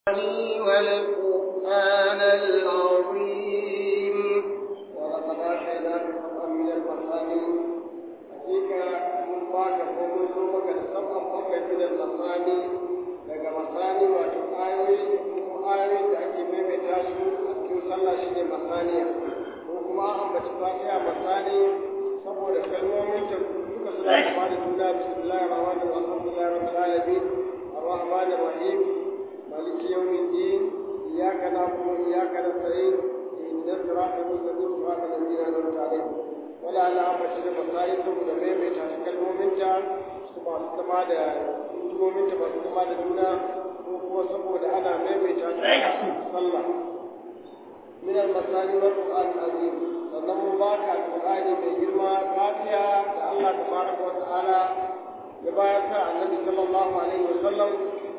والقرآن العظيم ولقد آتيناك سبعا من المثاني حقيقة من باك ومن سومك سبعا بقي من المثاني daga masani wato ayoyi ko ayoyin da ake maimaita su a cikin sallah shi ne masaniya ko kuma an ambaci fatiha masani saboda kalmomin ta duka suna kama da juna bismillahir rahmanir rahim alhamdulillahi rabbil alamin arrahmanir rahim maliki yawmiddin iyyaka na'budu wa iyyaka nasta'in ihdinas siratal mustaqim siratal ladzina an'amta alaihim wala ala ambaci da masani saboda maimaita kalmomin ta su ba su kama da kalmomin ta ba su kama da juna ko kuma saboda ana maimaita ta sallah من المثاني والقرآن العظيم sannan mun baka alƙur'ani mai girma fatiha da Allah tabaraka wa ta'ala ya bayar ta annabi sallallahu alaihi wa sallam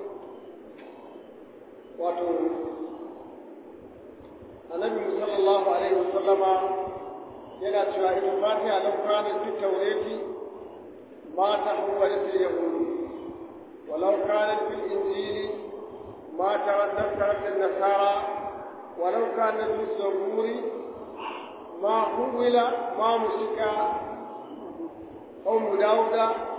wato annabi sallallahu alaihi wa sallama yana cewa ita fatiha lau kana fi tawrati ma tahawwalat al-yahud ولو كانت في الإنجيل ما ترددت النصارى ولو كانت في الزبور ما حول ما مسك قوم داود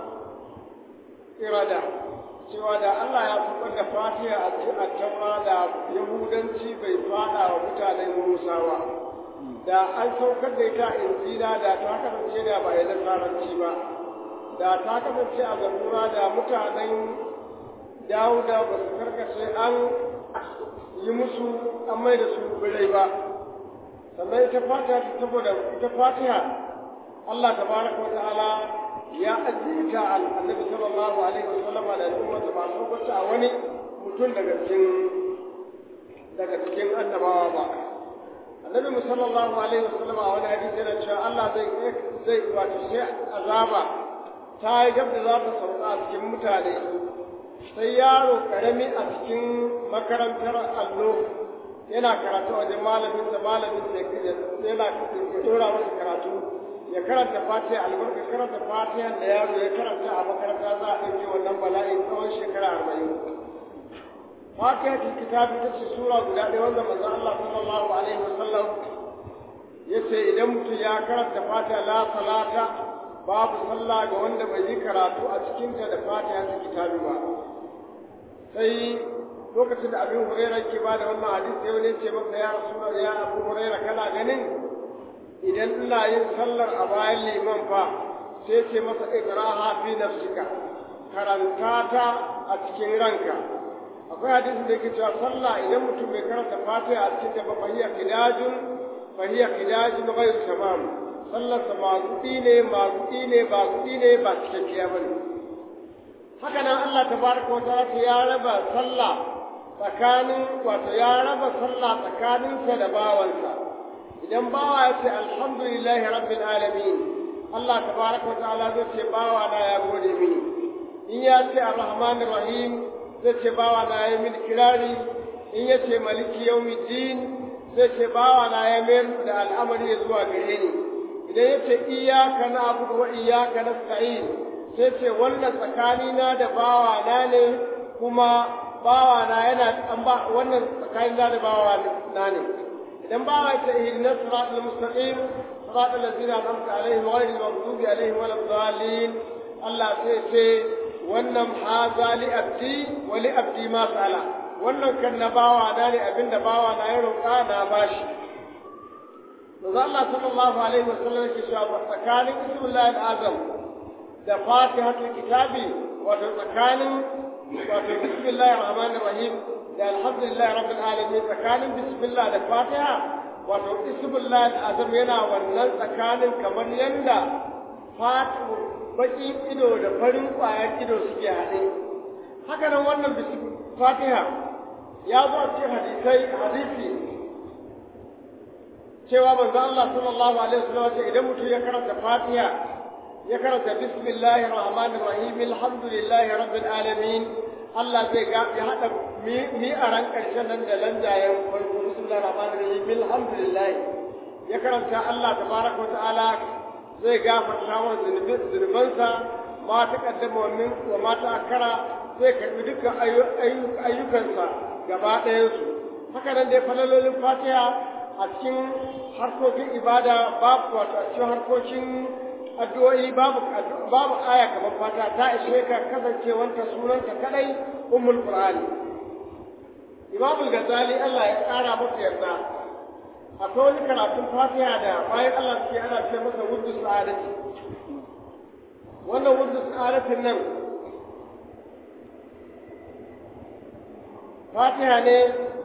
إرادة cewa da Allah ya fitar da fatiha a cikin taura da yahudanci bai fada wa mutanen musawa da an saukar da ita injila da ta kasance da ba ya nasaranci ba da ta kasance a zabura da mutanen dawuda ba su karkace an yi musu an mai da su birai ba sannan ita fatiha saboda ita fatiha Allah tabaraka wa ta'ala ya ajiye ta annabi sallallahu alaihi wa sallama da al'umma ta ba su a wani mutum daga cikin daga cikin annabawa ba annabi sallallahu alaihi wa sallama a wani hadisi yana cewa Allah zai zai wato sai azaba ta yi gab da za ta sauka a cikin mutane sai yaro karami a cikin makarantar allo yana karatu wajen malamin da malamin da yana dora masa karatu ya karanta fatiha albarka karanta fatiha da yaro ya karanta a makaranta za a ɗauke wannan bala'in tsawon shekara arba'in fatiha ta kitabi ta ce sura guda ɗaya wanda manzon Allah sallallahu alaihi wasallam ya ce idan mutum ya karanta fatiha la salata babu sallah ga wanda bai yi karatu a cikinta da fatiha ta kitabi ba sai lokacin da abin huraira ke ba da wannan hadisi sai wani ce masa ya rasu ya abu huraira kana ganin idan ina yin sallar a bayan liman fa sai ce masa ikraha fi nafsika karanta ta a cikin ranka akwai hadisin da yake cewa sallah idan mutum bai karanta fatiha a cikin ta ba fahiya kidajun fahiya kidajun ghayr tamam sallar sa magudi ne magudi ne ba gudi ne ba cikakkiya bane haka nan Allah tabaraka wa ta'ala ya raba sallah tsakanin wato ya raba sallah tsakaninsa da bawansa idan bawa ya ce alhamdulillahi rabbil alamin Allah tabaraka wa ta'ala zai ce bawa na ya gode mini in ya ce arrahmanir rahim zai ce bawa na ya mini kirari in ya ce maliki yawmiddin zai ce bawa na ya mayar da al'amari ya zuwa gare ni idan ya ce iyyaka na'budu wa iyyaka nasta'in sai ce wannan tsakanina da bawa na ne kuma bawa na yana an ba wannan tsakanin da bawa na ne idan bawa ya ce ihdina siratal mustaqim siratal ladzina an'amta alaihim ghayril maghdubi alaihim waladdallin Allah sai ce wannan haza li abdi wa li abdi ma sala wannan kan na bawa na ne abinda bawa na ya roƙa na bashi Manzo Allah sallallahu alaihi wasallam yake cewa tsakanin ismullahi al-azam da fatihatul kitabi wato tsakanin wato bismillahir rahmanir rahim da alhamdulillahi rabbil alamin tsakanin bismillah da fatiha wato ismullahi azam yana wannan tsakanin kamar yanda fatihu baki ido da farin kwayar ido suke haɗe haka nan wannan fatiha ya zo a cikin hadisai hadisi cewa manzo Allah sallallahu alaihi wasallam ce idan mutum ya karanta fatiha ya karanta bismillahir rahmanir rahim alhamdulillahi rabbil alamin Allah zai ga ya hada mi a ran karshen nan da lanjayen farko bismillahir rahmanir rahim alhamdulillah ya karanta Allah tabaraka wa ta'ala zai gafarta wa zunubansa ma ta kaddama min wa ma ta akara zai karbi dukkan ayyukansa gaba ɗayansu haka nan dai falalolin fatiha a cikin harkokin ibada babu wato a cikin harkokin addu'o'i babu babu aya kamar fatiha ta ishe ka kasancewanta sunanta kadai ummul qur'ani imam al-ghazali Allah ya kara masa yarda akwai wani karatun fatiha da bayan Allah suke ana ce masa wuddu sa'adati wannan wuddu sa'adatin nan fatiha ne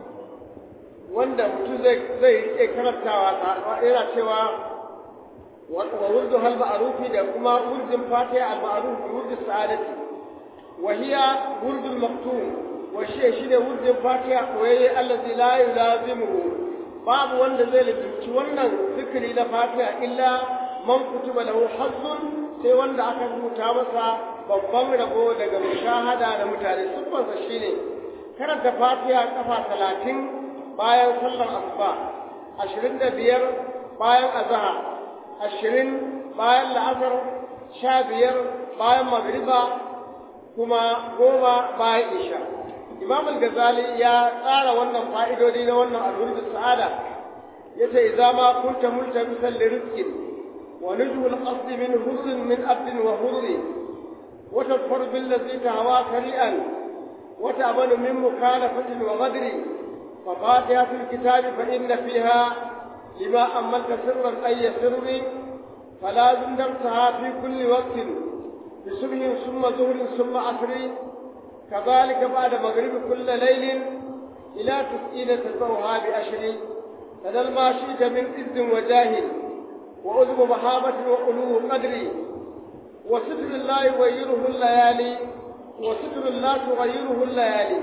wanda mutum zai zai rike karantawa yana cewa wa wurdu hal ma'rufi da kuma wurdin fatiha al ma'ruf wurdu sa'adati wa hiya wurdul maktum wa shi shine wurdin fatiha koyayye allazi la yulazimuhu babu wanda zai lalaci wannan zikiri na fatiha illa man kutuba lahu hazzun sai wanda aka rubuta masa babban rabo daga mushahada da mutane siffarsa shine karanta fatiha kafa talatin bayan sallar asuba ashirin da biyar bayan azahar ashirin bayan la'asar sha biyar bayan magriba kuma goma bayan isha imam al-ghazali ya tsara wannan fa'idodi na wannan alwurdu sa'ada yace idza ma kunta multamisan li rizqin wa nujhu al-qasd min husn min abd wa hurri wa tadfar bil ladhi tahwa kari'an wa ta'malu min mukhalafatin wa ghadri fa fatihatul kitab fa inna fiha lima amalta sirran ay sirri فلازم درسها في كل وقت بصبح ثم ظهر ثم عصر كذلك بعد مغرب كل ليل إلى تسئين تتبعها بأشر فذا ما شئت من إذ وجاهل وأذب مهابة وألوه قدري وستر الله يغيره الليالي وستر الله تغيره الليالي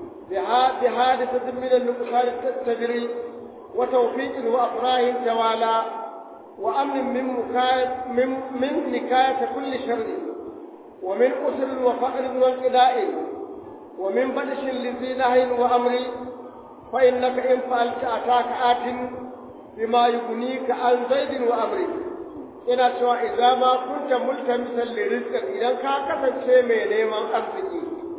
بحادثة من النقصان تجري وتوفيق وأفراه توالى وأمن من, مكاية من, من نكاية كل شر ومن أسر وفقر وانقضاء ومن بدش لذي نهي وأمر فإنك إن فعلت أتاك آت بما يغنيك عن زيد وأمر ina cewa idan ma kunta multamisan lirizqan idan ka kasance mai neman arziki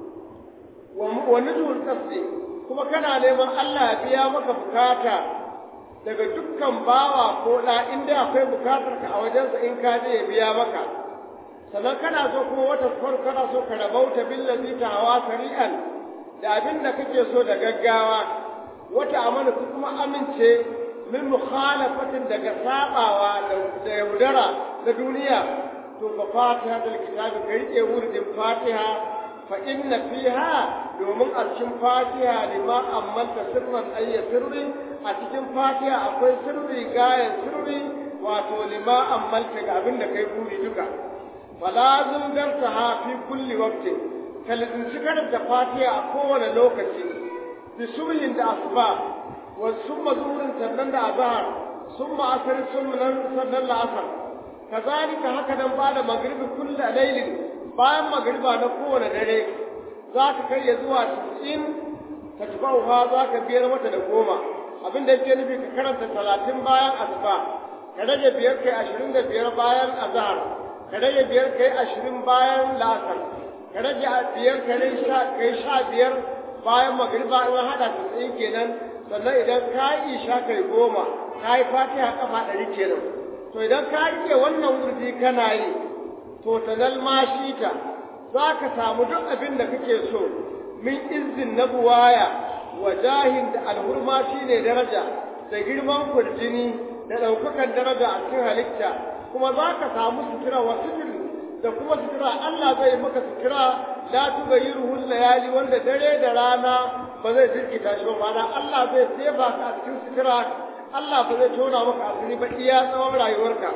wa nuzul qasdi kuma kana neman Allah ya biya maka bukata daga dukkan bawa ko da inda akwai bukatar ka a wajensa in ka je ya biya maka sannan kana so kuma wata farko kana so ka rabauta billazi ta hawa sari'an da abin da kake so da gaggawa wata amana ku kuma amince min mukhalafatin daga sabawa da yaudara da duniya to fa fatiha da kitabi ka rike wurin fatiha fa inna fiha domin a cikin fatiha lima ammanta sirran ayya sirri a cikin fatiha akwai sirri gayan sirri wato lima ammanta ga abin da kai buri duka falazim darsaha fi kulli waqti kalin karanta fatiha a kowane lokaci bi subhin da asuba wa summa zuhurin sannan da azhar summa asr summa sannan da asar kazalika haka nan ba da magribi kullu laylin bayan magriba na kowane dare za ka kai ya zuwa 90 tatbauha za ka biyar mata da goma abin da yake nufi ka karanta 30 bayan asuba ka rage biyar kai 25 bayan azhar ka rage biyar kai ashirin bayan la'asar ka rage biyar kai sha biyar bayan magriba in haɗa ta tsaye kenan sannan idan ka yi isha kai goma ka yi fatiha kafa ɗari kenan to idan ka rike wannan wurdi kana yi to ta zalma shi ta za ka samu duk abin da kake so min izin na buwaya wa jahin da alhurma shi ne daraja da girman kurjini da ɗaukakan daraja a cikin halitta kuma za ka samu sutura wa suturi da kuma sutura Allah zai maka sutura la tugayiruhu layali wanda dare da rana ba zai jirkita shi ba Allah zai sefa ka a cikin sutura Allah ba zai tona maka asiri ba iya tsawon rayuwarka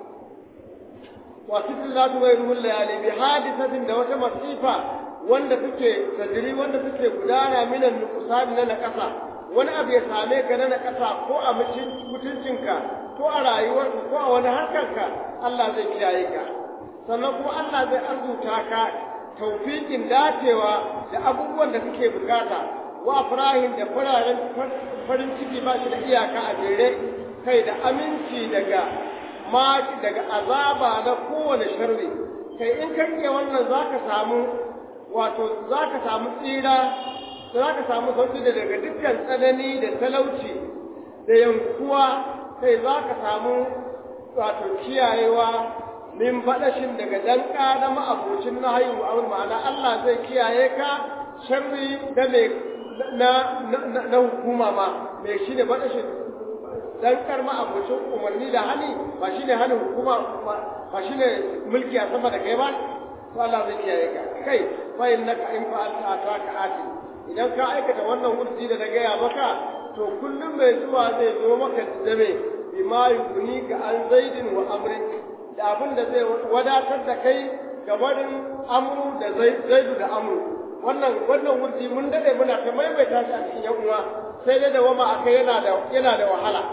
wa sutur la tugayiruhu layali bi hadisatin da wata masifa wanda take tajiri wanda take gudana minan nuqsan na nakasa wani abu ya same ka na nakasa ko a mutuncinka ko a rayuwarka ko a wani harkarka Allah zai kiyaye ka sannan kuma Allah zai arzuta ka taufiƙin dacewa da abubuwan da kake bukata wa farahin da fararen farin ciki ba shi da iyaka a jere kai da aminci daga maki daga azaba na kowane sharri kai in ka rike wannan zaka samu wato zaka samu tsira za ka samu sauki da daga dukkan tsanani da talauci da yankuwa kai za ka samu wato kiyayewa min faɗashin daga danka na ma'abocin na haihu abin ma'ana Allah zai kiyaye ka sharri da mai na, na, hukuma ma mai shi ne faɗashin dankar ma'abocin umarni da hani ba shi ne hannun hukuma ba shi ne mulki a sama da kai ba to Allah zai kiyaye ka kai fa innaka in fa'alta ataka ati idan ka aikata wannan wurdi da na gaya maka to kullum mai zuwa zai zo maka da me bima yuguni ka an zaidin wa amrin da abin da zai wadatar da kai ga barin amru da zaidu da amru wannan wannan wurdi mun dade muna ta maimaita shi a cikin yan uwa sai dai da wama akai yana da yana da wahala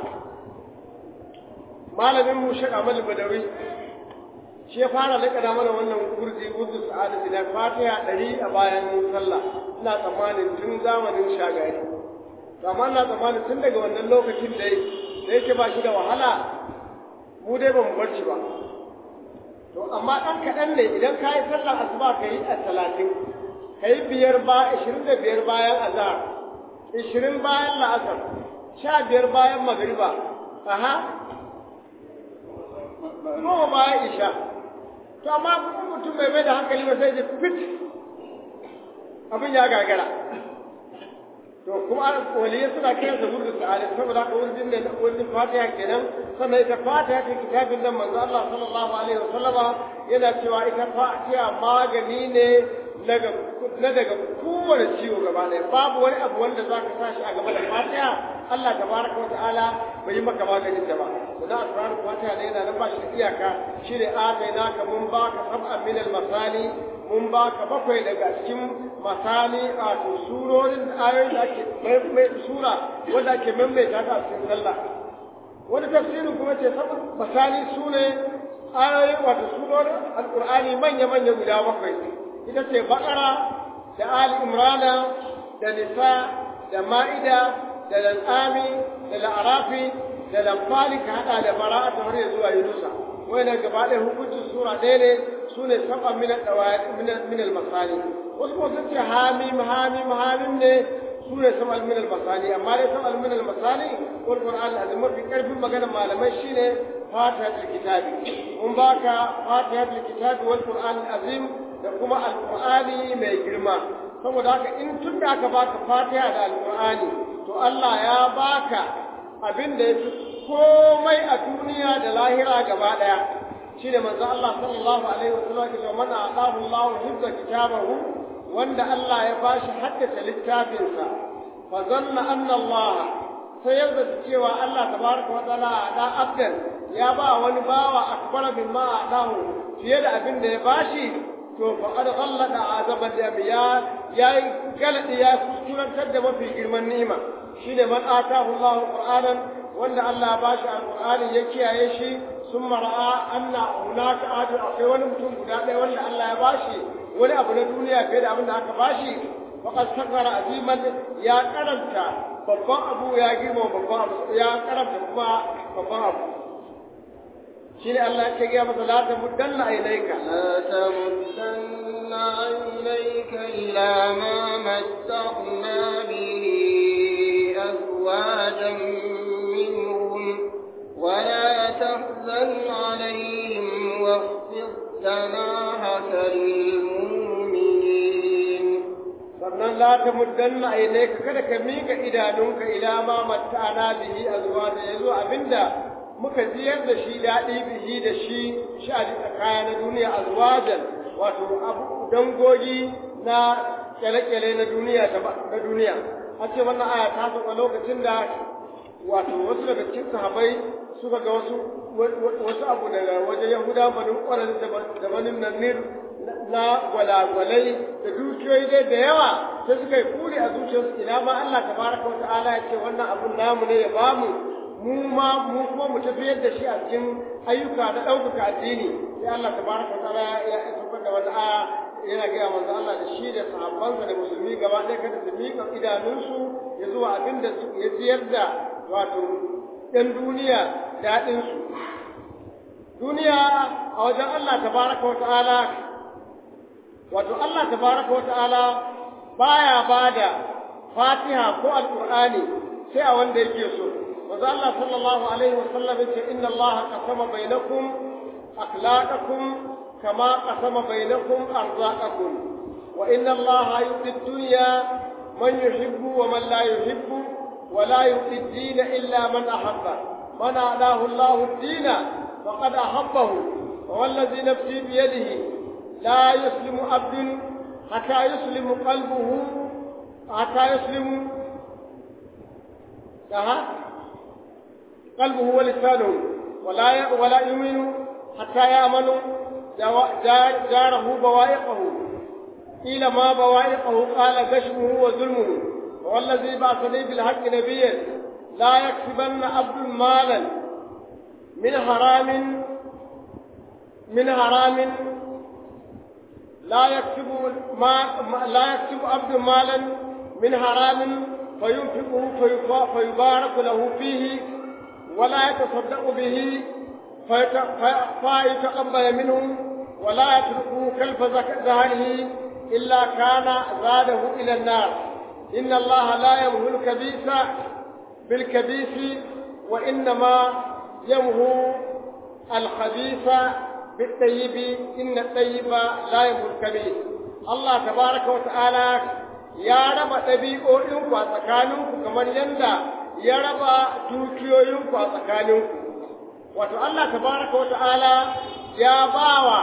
malamin mu Sheikh Ahmad Badawi shi ya fara lakada mana wannan wurdi wurdu sa'adati da Fatiha ɗari a bayan sallah ina tsammanin tun zamanin shagari amma ina tsammanin tun daga wannan lokacin da da yake ba shi da wahala mu dai ba mu bar shi ba to amma ɗan kaɗan ne idan ka yi sallar asuba ka yi a talatin ka yi biyar ba ishirin da biyar bayan azhar ishirin bayan la'asar sha biyar bayan magariba aha goma bayan isha to amma mutum bai mai da hankali ba sai da fit abin ya gagara to kuma waliyai suna kiran sa wurin sa'ada saboda haka wurin ne na wurin fatiha kenan sannan ita fatiha ta kitabin nan manzo Allah sallallahu alaihi wasallama yana cewa ita fatiha magani ne na daga kowane ciwo gaba ɗaya babu wani abu wanda za ka sashi a gaba da fatiha Allah tabaraka wa ta'ala bai yi maka maganin da ba da asrar fatiha ne yana nan ba shi da iyaka shi ne ataina ka mun baka sab'an min al-masani mun baka bakwai daga cikin masani a to surorin ayoyin da ake mai sura wanda ake maimaita ta a cikin sallah wani tafsirin kuma ce sabon masani su ne ayoyin wato surorin alqur'ani manya-manya guda bakwai ita ce baƙara da ali imrana da nisa da ma'ida da lal'ami da la'arafi da lamfali ka haɗa da bara'a ta har zuwa yunusa wannan gaba ɗaya hukuncin sura ɗaya ne su ne saba min al-masani wasu kuma sun ce hamim hamim hamim ne su ne saba min al-masani amma dai saba min al-masani wal qur'an azim mafi karfin maganar malamai shine fatihatul kitabi mun baka fatihatul kitabi wal qur'an azim da kuma alqur'ani mai girma saboda haka in tun da aka baka fatiha da alqur'ani to Allah ya baka abin da yafi komai a duniya da lahira gaba daya shine manzo Allah sallallahu alaihi wasallam ya ce man a'tahu Allah hibba kitabahu wanda Allah ya bashi haddace littafinsa fa zanna anna Allah sai ya zata cewa Allah tabaraka wa ta'ala da abdan ya ba wani bawa akbara mimma a'dahu fiye da abin da ya bashi to faqad ghallada azaban da ya yayi galadi ya kuskurantar da mafi girman ni'ima shine man atahu Allah qur'anan wanda Allah ba shi alqur'ani ya kiyaye shi summa ra'a anna hunaka adu akwai wani mutum guda ɗaya wanda Allah ya bashi wani abu na duniya fiye da abin da aka bashi faqad sakara aziman ya karanta babban abu ya girma babban abu ya karanta kuma babban abu shine Allah ya gaya masa la tamuddanna aynayka la tamuddanna aynayka ila ma mattaqna bihi azwajan minhum wa la tahzan alayhim واخفض جناحك للمؤمنين sannan la ta muddanna aynayka kada ka mika idanunka ila ma matta'ana bihi azwaja yazo abinda muka ziyar da shi daɗi bihi da shi shi a kaya na duniya azwajan wato abu dangogi na kyale-kyale na duniya na duniya a ce wannan aya ta sauka lokacin da wato wasu daga cikin sahabai suka ga wasu wasu abu daga wajen yahuda banin ƙwarar da banin nanir na gwalagwalai da dukiyoyi dai da yawa sai suka yi kuri a zuciyarsu ina ma Allah tabaraka wa ta'ala ya ce wannan abun namu ne ya bamu mu ma mu kuma mu tafiyar da shi a cikin ayyuka na ɗaukaka addini sai Allah tabaraka wa ta'ala ya saukar da wata aya yana gaya manzo Allah da shi da sahabbansa da musulmi gaba ɗaya kada su miƙa idanunsu ya zuwa abin da ya ciyar da wato ɗan duniya daɗinsu duniya a wajen Allah tabaraka wa ta'ala wato Allah tabaraka wa ta'ala baya bada fatiha ko alqur'ani sai a wanda yake so manzo Allah sallallahu alaihi wasallam yace inna Allah qasama bainakum akhlaqakum kama qasama bainakum arzaqakum wa inna Allah yu'ti ad-dunya man yuhibbu wa man la yuhibbu wa la yu'ti ad-din illa man ahabba man adahu Allah ad-din faqad ahabbahu wa wallazi nafsi bi yadihi la yuslimu abdun hatta yuslimu qalbuhu hatta yuslimu قلبه ولسانه ولا ولا يؤمن حتى يأمن جاره بوائقه قيل ما بوائقه قال غشمه وظلمه والذي بعثني بالحق نبيا لا يكسبن عبد مالا من حرام من حرام لا يكسب ما لا يكسب عبد مالا من حرام فينفقه فيبارك له فيه ولا يتصدق به فيتقبل منه ولا يتركه كلف ذهنه إلا كان زاده إلى النار إن الله لا يمهو الكبيس بالكبيس وإنما يمهو الخبيث بالطيب إن الطيب لا يمهو الكبيس الله تبارك وتعالى ya raba ɗabi'o'inku a tsakaninku kamar yadda ya raba dukiyoyinku a tsakaninku. Wato Allah tabaraka wa ta'ala ya bawa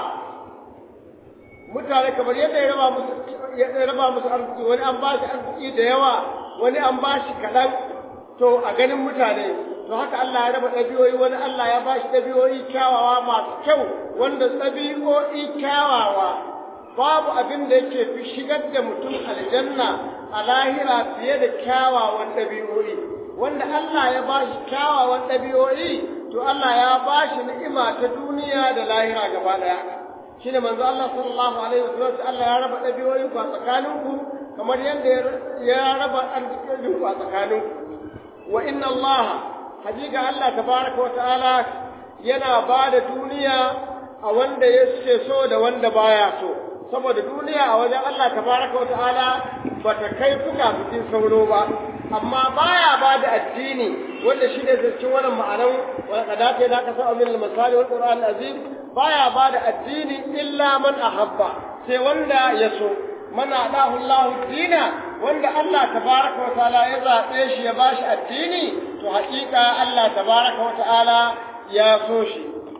mutane kamar yadda ya raba musu ya raba musu arziki wani an ba shi arziki da yawa wani an ba shi kaɗan to a ganin mutane to haka Allah ya raba ɗabi'o'i wani Allah ya ba shi ɗabi'o'i kyawawa masu kyau wanda ɗabi'o'i kyawawa babu abin da yake fi shigar da mutum aljanna a lahira fiye da kyawawan ɗabi'o'i wanda Allah ya ba shi kyawawan ɗabi'o'i to Allah ya ba shi ni'ima ta duniya da lahira gaba ɗaya shine manzo Allah sallallahu alaihi wasallam Allah ya raba ɗabi'o'in ku a tsakaninku kamar yadda ya raba arzikin ku a tsakaninku wa inna Allah hakika Allah tabaraka wa ta'ala yana ba da duniya a wanda ya so da wanda baya so saboda duniya a wajen Allah tabaraka wata'ala ba ta kai fuka bikin sauro ba amma baya ba da addini wanda shi ne cikin wannan ma'anan wani kadata da aka sa min al-misali wal qur'an azim baya ba da addini illa man ahabba sai wanda ya so man adahu Allah dina wanda Allah tabaraka wata'ala ya zabe shi ya bashi addini to haƙiƙa Allah tabaraka wata'ala ya so shi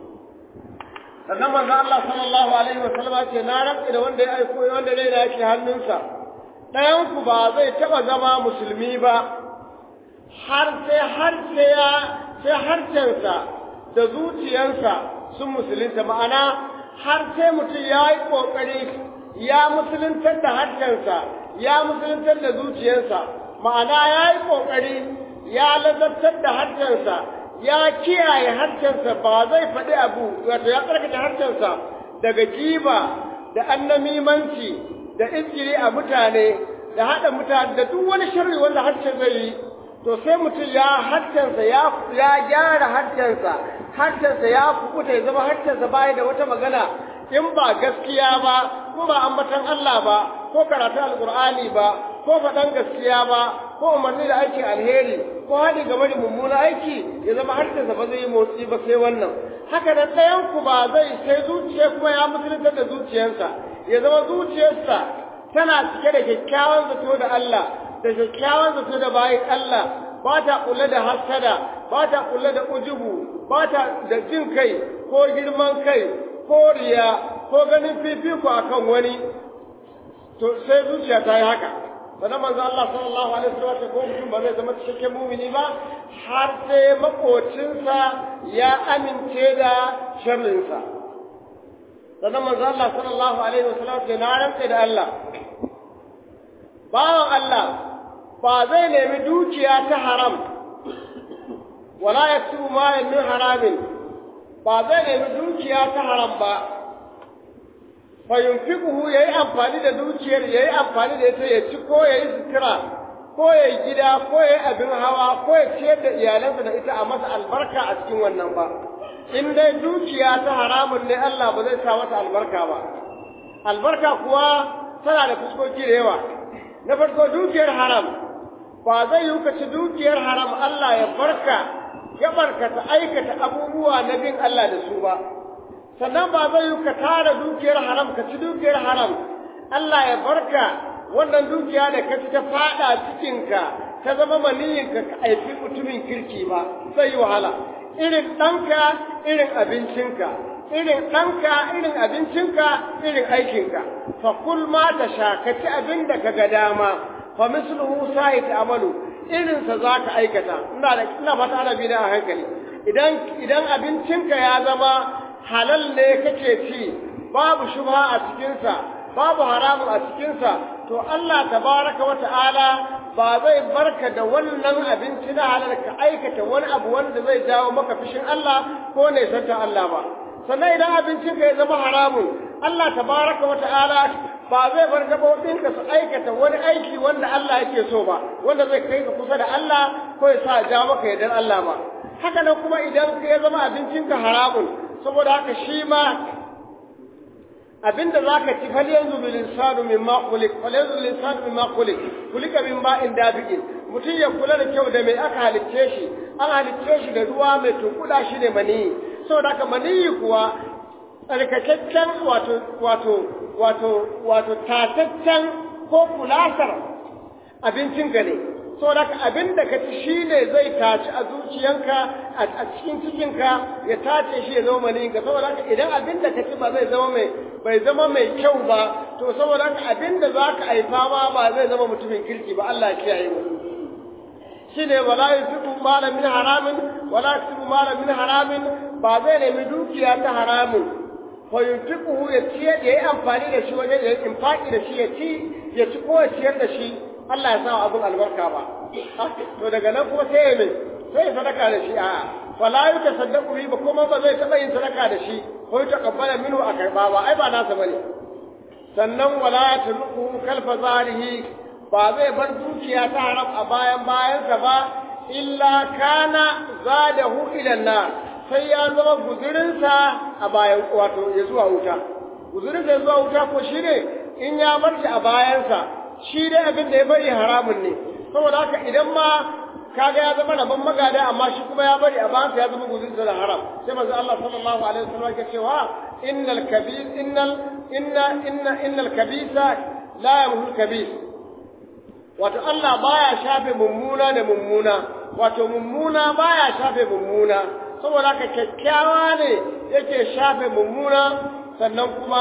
sannan manzo Allah sallallahu alaihi wa sallama ce na rantsi da wanda ya aiko wanda rai da yake hannunsa ɗayan ku ba zai taɓa zama musulmi ba har sai har sai ya sai harcensa da zuciyarsa sun musulunta ma'ana har sai mutum ya yi ƙoƙari ya musuluntar da harcensa ya musuluntar da zuciyarsa ma'ana ya yi ƙoƙari ya lazartar da harcensa ya kiyaye harshensa ba zai faɗi abu wato ya tsarkake harshensa daga giba da annamimanci da injiri a mutane da haɗa mutane da duk wani sharri wanda harshen zai yi to sai mutum ya harshensa ya ya gyara harshensa harshensa ya kubuta ya zama harshensa baya da wata magana in ba gaskiya ba ko ba ambatan Allah ba ko karatu alqur'ani ba ko faɗan gaskiya ba ko umarni da aiki alheri ko haɗi game da mummuna aiki ya zama harshensa ba zai yi motsi ba sai wannan haka nan ɗayan ku ba zai sai zuciya kuma ya musulunta da zuciyarsa ya zama zuciyarsa tana cike da kyakkyawan zato da Allah da kyakkyawan zato da bayan Allah ba ta kula da hasada ba ta kula da ujubu ba ta da jin kai ko girman kai ko riya ko ganin fifiko akan wani to sai zuciya ta yi haka sannan manzo Allah sallallahu alaihi wasallam ce ko mutum ba zai zama cikakken mumini ba har sai makocinsa ya amince da sharrinsa sannan manzo Allah sallallahu alaihi wasallam ce na rantse da Allah bawan Allah ba zai nemi dukiya ta haram wala yaktubu ma min haramin ba zai nemi dukiya ta haram ba fayunfiquhu yayi amfani da dukiyar yayi amfani da ita ya ci ko yayi sutura ko yayi gida ko yayi abin hawa ko ya ciyar da iyalansa da ita a masa albarka a cikin wannan ba in dai dukiya ta haramun ne Allah ba zai sa mata albarka ba albarka kuwa tana da fuskoki da yawa na farko dukiyar haram ba zai yi ka ci dukiyar haram Allah ya barka ya barkata aikata abubuwa na bin Allah da su ba sannan ba zai yi ka tara dukiyar haram ka ci dukiyar haram Allah ya barka wannan dukiya da ka ci ta fada cikinka ta zama maniyinka ka aifi mutumin kirki ba zai yi wahala irin ɗanka irin abincinka irin ɗanka irin abincinka irin aikinka fa kul ma ta sha ka ci abin da ka ga dama fa misluhu sa'i amalu irin sa za ka aikata ina da ina fata ana bi da a hankali idan idan abincinka ya zama halal ne kake ci babu shubha a cikinsa babu haramun a cikinsa to Allah tabaraka wa ta'ala ba zai barka da wannan abinci na halal ka aikata wani abu wanda zai jawo maka fishin Allah ko ne santa Allah ba sannan idan abincin ka ya zama haramun Allah tabaraka wa ta'ala ba zai bar gabobin ka su aikata wani aiki wanda Allah yake so ba wanda zai kai ka kusa da Allah ko ya sa jawo maka yardar Allah ba haka nan kuma idan ka ya zama abincin ka haramun saboda haka shi ma abinda zaka ci fal yanzu bil insanu mimma khuliq fal yanzu bil insanu mimma khuliq kulika min ma'in dabiqin mutum ya kula da kyau da mai aka halicce shi an halicce shi da ruwa mai tunkuda shi ne mani saboda haka mani kuwa tsarkakakken wato wato wato wato tataccen ko kulasar abincinka ne saboda haka abin da ka ci shi ne zai taci a zuciyanka a cikin cikinka ya tace shi ya zama maniyinka saboda haka idan abin da ka ci ba zai zama mai bai zama mai kyau ba to saboda haka abin da za ka haifa ma ba zai zama mutumin kirki ba Allah ya kiyaye mu shine wala yusibu malan min haramin wala yusibu malan min haramin ba zai nemi dukiya ta haramun fa yunfiquhu ya ciye da yayi amfani da shi wajen da infaki da shi ya ci ya ci ko ya ciyar da shi Allah ya sa abun albarka ba to daga nan kuma sai ya mai sai ya sadaka da shi a wala yutasaddaqu bi ba kuma ba zai taba yin sadaka da shi ko ya takabbala minhu a karba ba ai ba nasa bane sannan wala yatruku kalfa zarihi ba zai bar dukiya ta haram a bayan bayansa ba illa kana zadahu ila nar sai ya zama guzurinsa a bayan wato ya zuwa wuta guzurinsa ya zuwa wuta ko shine in ya bar shi a bayansa shi dai abin da ya bari haramun ne saboda haka idan ma kaga ya zama rabon magada amma shi kuma ya bari a bayansa ya zama guzurinsa da haram sai manzo Allah sallallahu alaihi wasallam ya cewa innal kabir innal inna inna innal kabisa la yamhul kabir wato Allah baya shafe mummuna da mummuna wato mummuna baya shafe mummuna saboda haka kyakkyawa ne yake shafe mummuna sannan kuma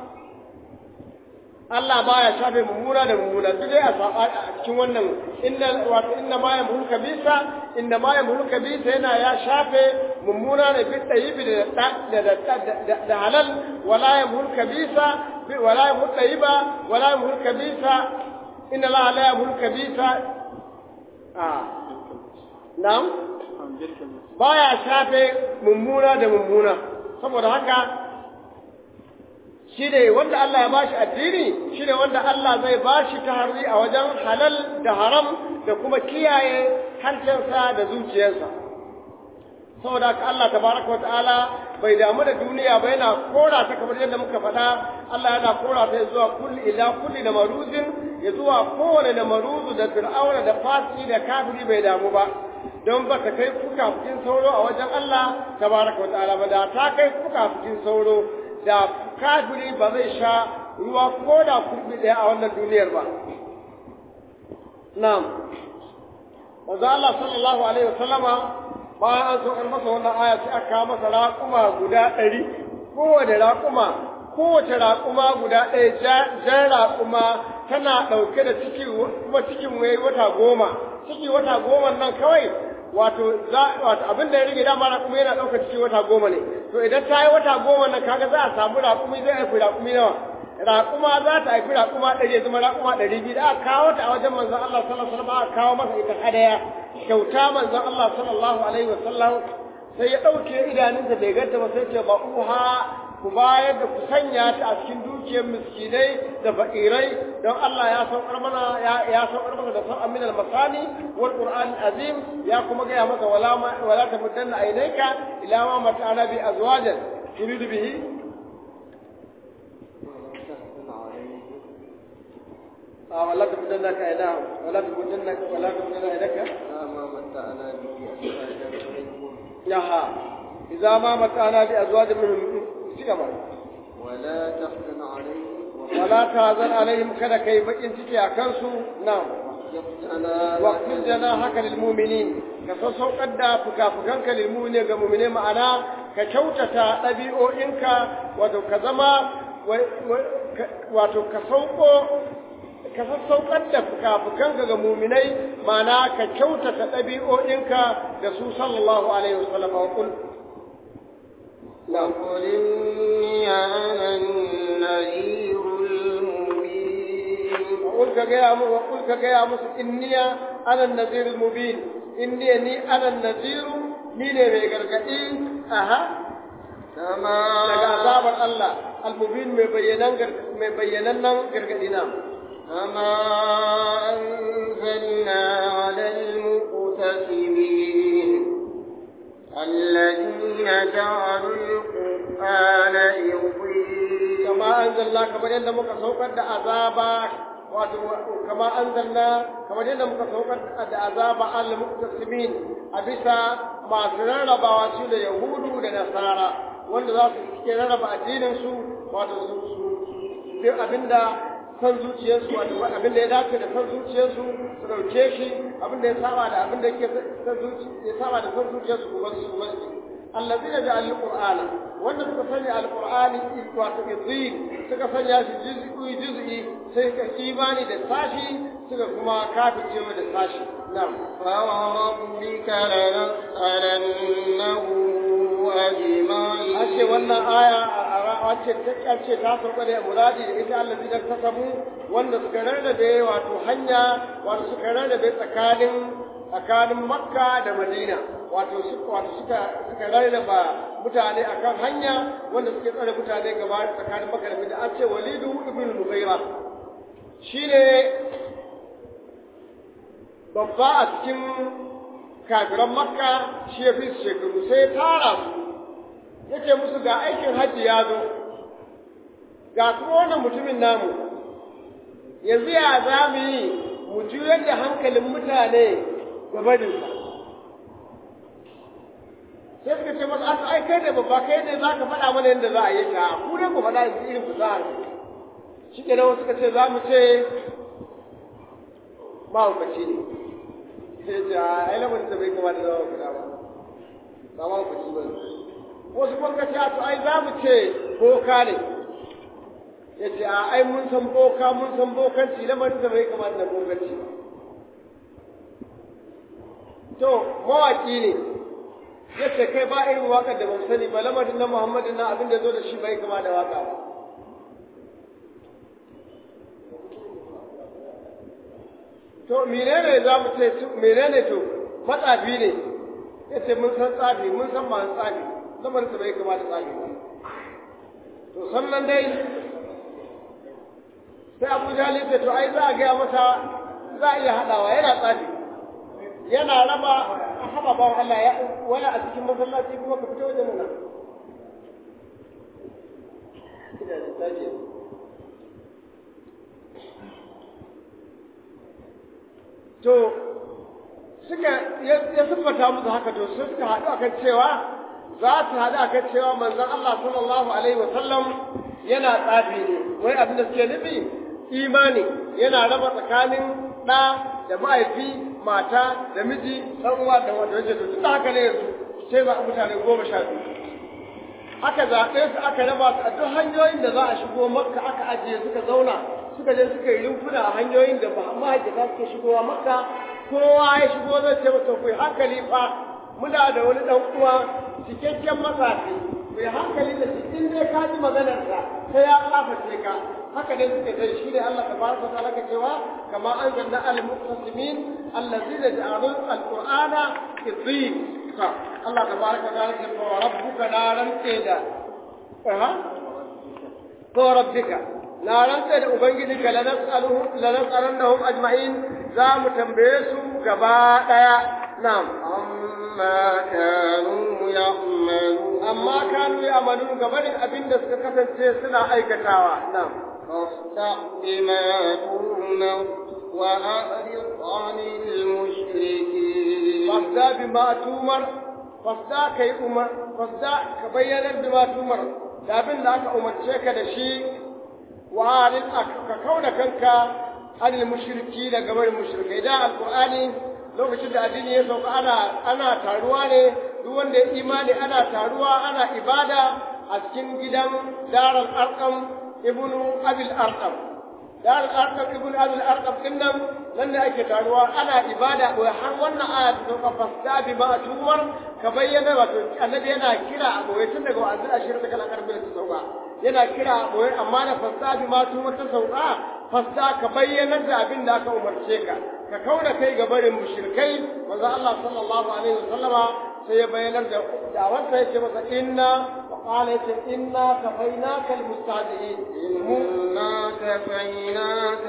Allah baya shafe mummuna da mummuna duk dai a cikin wannan inna wato inna ma yamhul kabisa inna ma yamhul kabisa yana ya shafe mummuna ne bi tayyibi da da da halal wala yamhul kabisa wala yamhul tayyiba wala yamhul kabisa inna Allah la yamhul kabisa ah na'am baya shafe mummuna da mummuna saboda haka shi ne wanda Allah ya bashi addini shi ne wanda Allah zai bashi taharri a wajen halal da haram da kuma kiyaye harshensa da zuciyarsa saboda haka Allah tabaraka wata'ala bai damu da duniya ba yana kora ta kamar yadda muka faɗa Allah yana kora ta zuwa kulli ila kulli da maruzin ya zuwa kowane da maruzu da fir'auna da fasi da kafiri bai damu ba don ba ta kai fukafukin sauro a wajen Allah tabaraka wa ta'ala ba da ta kai fukafukin sauro da kafiri ba zai sha ruwa ko da kurbi ɗaya a wannan duniyar ba na'am manzo Allah sallallahu alaihi wasallama bayan an so masa wannan aya sai aka masa raƙuma guda ɗari kowane raƙuma kowace raƙuma guda ɗaya jan raƙuma tana ɗauke da ciki kuma cikin wai wata goma ciki wata goma nan kawai wato za wato abin da ya rage dama raƙumi yana ɗaukar ciki wata goma ne to idan ta yi wata goma nan kaga za a samu raƙumi zai haifi raƙumi nawa raƙuma za ta haifi raƙuma ɗari ya zama raƙuma ɗari biyu da aka kawo ta a wajen manzon Allah sallallahu alaihi wasallam aka kawo masa ita hadaya kyauta manzon Allah sallallahu alaihi wasallam sai ya ɗauke idanunsa bai ganta ba sai ce ba uha ku bayar da ku sanya ta a cikin dukiyar miskinai da fakirai don Allah ya saukar mana ya saukar mana da sau'an min al-masani wal qur'an azim ya kuma gaya masa wala ma wala tamuddanna aynayka ila ma mata'ana bi azwajan turidu bihi a ولا تبدلك أيداهم ولا تبدلك ولا تبدل يدك لا ما متعنا به أزواجا منهم يها إذا ما متعنا بأزواج منهم سيما ولا تحزن عليهم ولا تهزن عليهم كذا كي بقين تجي أكنسو نعم واحفظنا واقفل جناحك للمؤمنين كسوسوقar da fukafukanka lilmu'minin ga mu'mine ma'ana ka kyautata ɗabi'o'inka wato ka zama wato ka sauko ka sassaukar da fukafukanka ga mu'minai ma'ana ka kyautata ɗabi'o'inka da su sallallahu alaihi wasallam wa kul وقل إني أنا النذير المبين وقل كجيا وقل كجيا مس إني أنا النذير المبين إني ني أنا النذير ni ne mai gargaɗi aha كما daga azabar Allah al-mubin mai bayyanan mai bayyanannen gargaɗi na كما أنزلنا على المقتسمين الذين جعلوا القرآن عظيم kama anzalna kamar yadda muka saukar da azaba wato kama anzalna kamar yadda muka saukar da azaba al-muqtasimin a bisa masu rarrabawa su da yahudu da nasara wanda za su ke rarraba addinin su wato su su bi abinda san zuciyarsu wato abinda ya dace da san zuciyarsu su dauke shi abinda ya saba da abinda yake san zuci ya saba da san zuciyarsu kuma su kuma allazina ja'al qur'ana wanda suka sanya alqur'ani wato izin suka sanya shi juz'i juz'i sai ka imani da sashi suka kuma kafirce da sashi na'am فوربك لنسألنهم أجمعين Ace wannan aya wacce ta ce ta sauka da muradi da ita Allah zai ta samu wanda suka rarrabe wato hanya wato suka rarrabe tsakanin tsakanin Makka da Madina wato su wato suka suka rarraba mutane akan hanya wanda suke tsare mutane gaba tsakanin Makka da Madina an ce Walidu ibn Mughira shine babba a cikin kafiran Makka shi ya fi su shekaru sai ya tara su yake musu ga aikin hajji ya zo ga kuma wannan mutumin namu yanzu ya za mu yi mu juyar da hankalin mutane ga barinsa sai suka ce masa asa ai kai da babba kai ne za ka faɗa mana yadda za a yi ta ku ne ku faɗa yanzu irin fasahar shi ke nan suka ce za mu ce mahaukaci ne sai ce a ai lamarin da bai kamata da mahaukaci ba ba mahaukaci ba ne wasu kuma ce to ai za mu ce boka ne ya ce a ai mun san boka mun san bokanci lamarin da bai kamata da bokanci ba to mawaki ne ya ce kai ba irin waƙar da ban sani ba lamarin na muhammadin na abin da zo da shi bai kama da waƙa ba to menene za mu ce menene to matsafi ne ya ce mun san tsafi mun san masu tsafi lamarin bai kama da tsafi ba to sannan dai sai abu jali ce to ai za a gaya masa za a iya haɗawa yana tsafi yana raba a haɓa bawan Allah ya wani a cikin masallaci kuma ka fito wajen nuna to suka ya siffata musu haka to sai suka haɗu akan cewa za su haɗu akan cewa manzon Allah sallallahu alaihi wasallam yana tsafi ne wai abin da suke nufi imani yana raba tsakanin ɗa da mahaifi mata da miji ɗan uwa da wanda wajen to tun haka ne yanzu sai za a mutane goma sha biyu aka zaɓe su aka raba su a duk hanyoyin da za a shigo makka aka ajiye suka zauna suka je suka yi rumfuna a hanyoyin da mahaifata suke shigowa makka kowa ya shigo zai ce masa ku hankali fa muna da wani ɗan uwa cikakken matsafi ku hankali da shi in dai ka ji maganarsa sai ya kaface ka haka dai suka dai shi ne Allah tabaraka wa ta'ala cewa kama anzalna al muqtasimin allazina ja'alu al qur'ana qidin ka Allah tabaraka wa ta'ala ce wa rabbuka naran da aha ko rabbika na rantsa da ubangijinka la nas'aluhu la nas'alannahum ajma'in za mu tambaye su gaba daya na'am amma kanu ya'malu amma kanu ya'malun gabanin abinda suka kasance suna aikatawa na'am فاصدع بما تؤمر وأعرض عن المشركين fasda bima tumar fasda kai umar fasda ka bayyana bima tumar da abin da aka umarce ka da shi wa alil ka kauda kanka anil mushriki daga barin mushrikai da alqur'ani lokacin da addini ya sauka ana ana taruwa ne duk wanda ya imani ana taruwa ana ibada a cikin gidan daral arqam ibnu abil arqam daral arqam ibnu abil arqam dinnan nan da ake taruwa ana ibada ko har wannan aya ta sauka fasta bi ma tumar ka bayyana wato annabi yana kira a boye tun daga wa'azi ashirin da kana karbi ta sauka yana kira a boye amma da fasta bi ma tumar ta sauka fasta ka bayyana da abin da aka umarce ka ka kauna kai ga barin mushrikai manzo Allah sallallahu alaihi wasallama sai ya bayyana da da'awarsa yace masa inna wa qala yace inna kafainaka almustahzi'in إنا كفيناك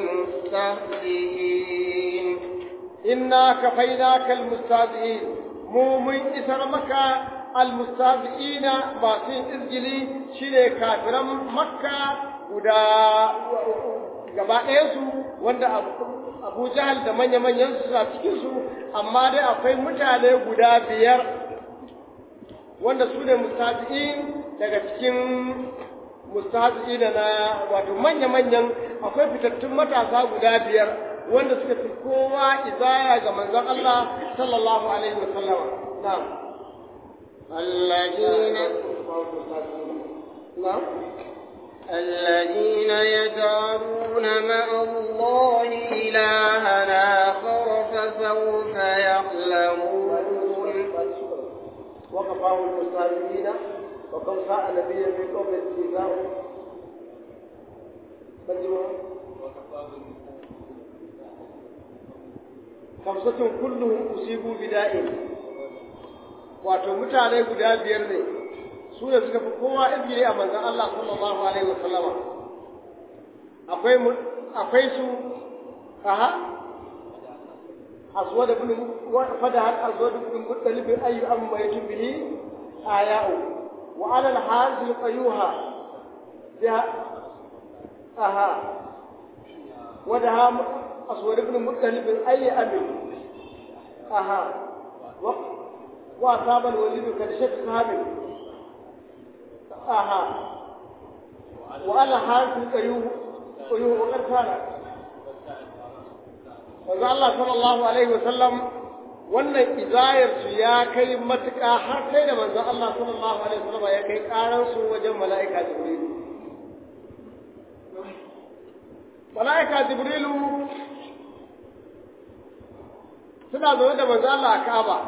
المستهزئين inna kafainaka almustahzi'in mu mun isar maka almustahzi'ina masu yin izgili shine kafiran makka guda gaba ɗayansu wanda abu jahal da manya-manyan su suna cikinsu amma dai akwai mutane guda biyar wanda su ne mustazi'in daga cikin mustazi'in na wato manya-manyan akwai fitattun matasa guda biyar wanda suka fi kowa izaya ga manzon Allah sallallahu alaihi wasallama na'am الذين na'am الذين يجعلون مع الله إلها آخر فسوف يعلمون وقفاه المستهزئين وكم ساء نبيا في قوم استهزاء مجموع خمسة كلهم أصيبوا بداء wato mutane guda biyar ne su ne suka fi kowa izgiri a manzan Allah sallallahu alaihi wasallama akwai akwai su aha aswad ibn fada har aswad ibn muttalib ayu am maytu bihi aya'u wa ala al-hazil qayuha biha aha wadaha aswad ibn muttalib ayi amin aha وأصاب الوليد كدشة سهام آها وأنا حارس القيوم قيوم وقد كان وقال الله صلى الله عليه وسلم wannan izayar su ya kai matuƙa har sai da manzon Allah sallallahu alaihi wasallam ya kai karan su wajen mala'ika Jibril mala'ika Jibrilu suna zaune da manzon Allah a Ka'aba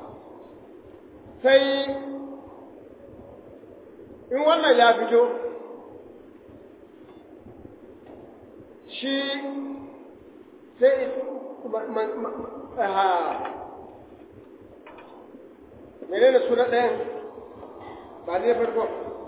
sai in wannan ya fito shi sai mene da suna ɗayan ba ne farko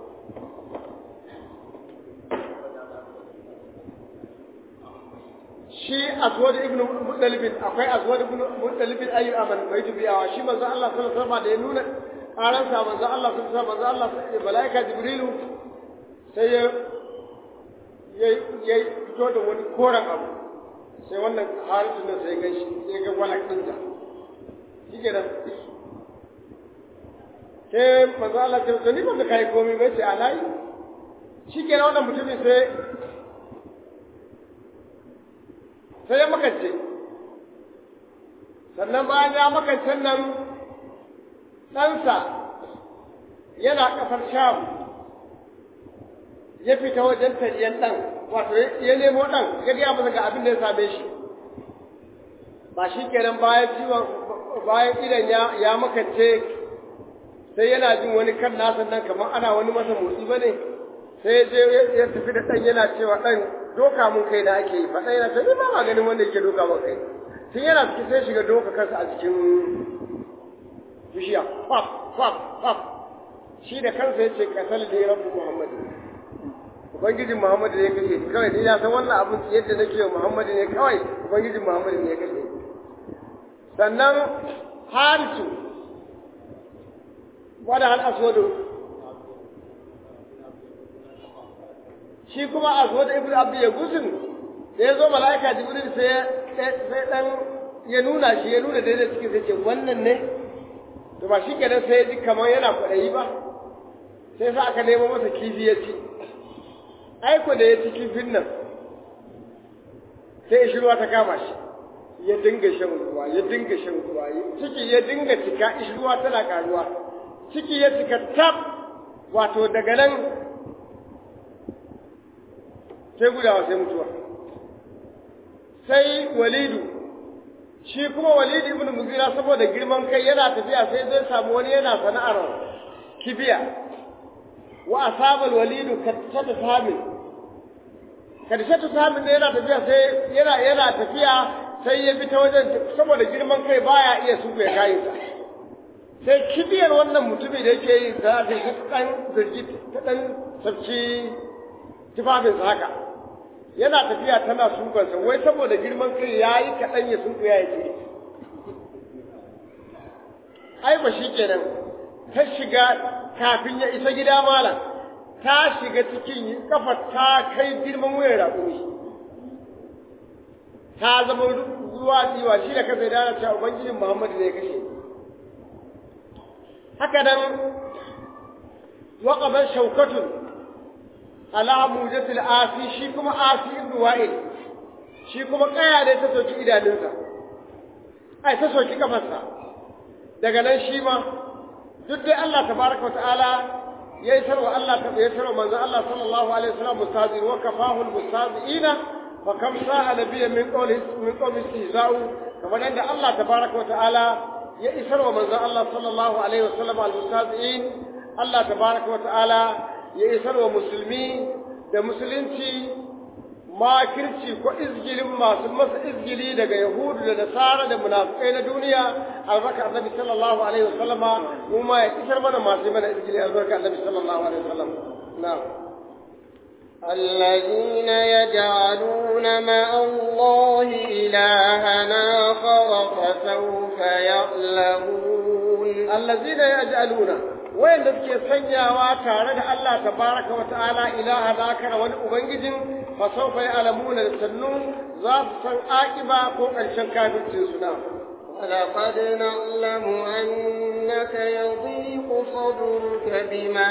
shi aswad ibn muttalibin akwai aswad ibn muttalibin ayu aman bai dubiyawa shi manzo Allah sallallahu alaihi wasallam da ya nuna karansa manzo Allah sallallahu alaihi wasallam manzo Allah malaika jibrilu sai ya ya fito da wani koren abu sai wannan harisun nan sai gan shi sai ga walak din da shike da sai manzo Allah ya ce ni ba kai komai bai ce alai shike da wannan mutumin sai sai ya makance sannan bayan ya makance nan ɗansa yana ƙasar sham ya fita wajen tariyan ɗan wato ya nemo ɗan ya gaya masa ga abin da ya same shi ba shi kenan bayan ciwon bayan idan ya makance sai yana jin wani kan nasa nan kamar ana wani masa motsi ba ne sai ya je ya tafi da ɗan yana cewa ɗan doka mun kai da ake yi faɗa yana ta ba ma ganin wanda yake doka mun kai tun yana cikin sai shiga doka kansa a cikin bishiya faf faf faf shi da kansa ya ce kasal da ya rabu muhammadu ubangijin muhammadu ne ya kashe ni kawai ni ya san wannan abin yadda nake wa muhammadu ne kawai ubangijin muhammadu ne ya kashe ni sannan harisu wada hal aswadu shi kuma a zo da ibnu abdi ya gusun da ya zo mala'ika jibril sai sai dan ya nuna shi ya nuna daidai cikin sai ce wannan ne to ba shi kenan sai ya ji kamar yana kwaɗayi ba sai sa aka nemo masa kifi ya ci aiko da ya ci kifin nan sai ishirwa ta kama shi ya dinga shan ruwa ya dinga shan ruwa ciki ya dinga cika ishirwa tana karuwa ciki ya cika tab wato daga nan sai gudawa sai mutuwa sai walidu shi kuma walidu ibn mugira saboda girman kai yana tafiya sai zai samu wani yana sana'ar kibiya wa asabal walidu kattata samin kattata samin ne yana tafiya sai yana yana tafiya sai ya bi ta wajen saboda girman kai baya iya suku ya kayi sa sai kibiyar wannan mutumi da yake yi za ta dan zirgi ta dan sabci tufafinsa haka yana tafiya tana sukansa wai saboda girman kai ya yi kaɗan ya sunku ya yi ai ba shi kenan ta shiga kafin ya isa gida malam ta shiga cikin kafa ta kai girman wuyan raƙumi ta zama ruwa tsiwa shi da kasa da cewa ubangijin muhammadu ne ya kashe haka nan waƙaban shaukatun ala mujatil asi shi kuma asi ibn wa'il shi kuma kaya ne ta soki idanunsa ai ta soki kafarsa daga nan shi ma duk dai Allah tabaraka wa ta'ala ya yi sarwa Allah ta ya sarwa manzo Allah sallallahu alaihi wasallam mustazir wa kafahu almustazina fa kam sa'a nabiyya min qawli min qawli istihza'u kamar yadda Allah tabaraka wa ta'ala ya isar wa manzo Allah sallallahu alaihi wasallam almustazin Allah tabaraka wa ta'ala ya isar wa musulmi da musulunci makirci ko izgilin masu masa izgili daga yahudu da nasara da munafikai na duniya albarka annabi sallallahu alaihi wasallam mu ma ya isar mana masu mana izgili albarka annabi sallallahu alaihi wasallam na'am الذين يجعلون مع الله إلهنا آخر فسوف يعلمون الذين يجعلون وين suke sanyawa tare da Allah tabaraka wa ta'ala ilaha zakara wani ubangijin fa sawfa ya'lamuna sannu za su san akiba ko karshen kafircin su na ولقد نعلم أنك يضيق صدرك بما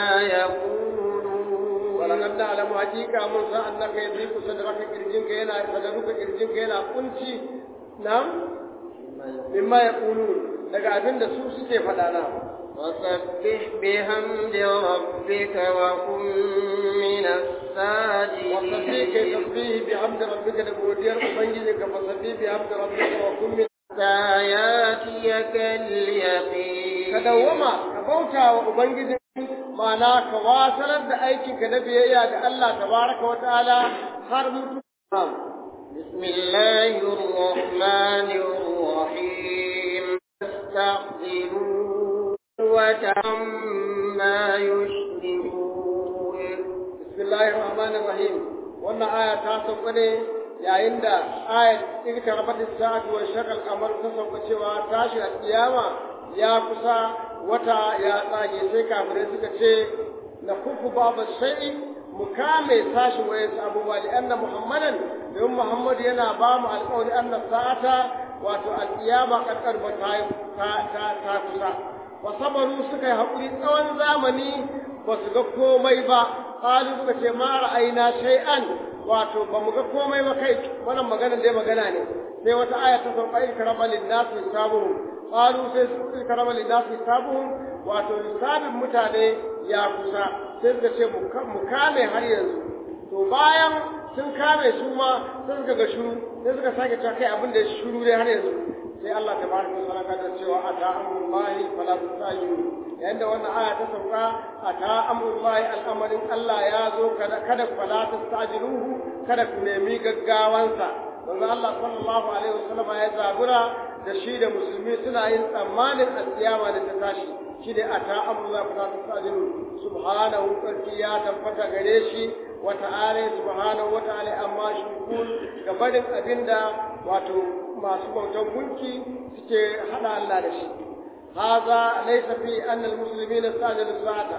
يقولون ولقد نعلم حقيقة من أنك يضيق صدرك كرجنك هنا صدرك كرجنك هنا كنتي نعم مما يقولون daga abin da su suke faɗa na وسبح بحمد ربك وكن من الساجدين وسبح تسبيح بحمد ربك لبودير أبنجزك فسبح بحمد ربك وكن من حتى ياتيك اليقين كدوما كبوتا وأبنجزك ma'ana ka wasanar da aikinka na biyayya ga Allah tabaraka wa ta'ala har mutu بسم الله الرحمن الرحيم استعجلوا وتعما يشركون بسم الله الرحمن الرحيم wannan aya ta sauka ne yayin da ayat ita rabat sa'atu wa shaqal qamar ta sauka cewa tashi al-qiyama ya kusa wata ya tsage sai kafirai suka ce na kufu babu shay'i mu kame sashi wayan abubuwa da anna muhammadan don muhammad yana ba mu alƙawari anna sa'ata wato al-qiyama kakkar ba ta ta ta kusa wa sabaru suka yi haƙuri tsawon zamani ba su ga komai ba qalu suka ce ma ra'ayna shay'an wato ba mu ga komai ba kai wannan magana dai magana ne sai wata aya ta sauka in karama lin nas hisabuhum qalu sai in karama lin nas hisabuhum wato hisabin mutane ya kusa sai suka ce mu kame har yanzu to bayan sun kame su ma sai suka ga shuru sai suka sake cewa kai abin da shuru dai har yanzu sai Allah tabaraka wa ta'ala ta cewa ata amrullahi fala tastajilu yayin da wannan aya ta sauka ata amrullahi al'amarin Allah ya zo kada kada fala tastajiluhu kada ku nemi gaggawansa manzo Allah sallallahu alaihi wasallam ya zabura da shi da musulmi suna yin tsammanin alkiyama da ta tashi shi da ata amrullahi fala tastajilu subhanahu sarki ya tabbata gare shi wa ta'ala subhanahu wa ta'ala amma shukun gabanin abinda wato masu bautan gunki suke hada Allah da shi haza laysa fi anna almuslimina sajalu sa'ata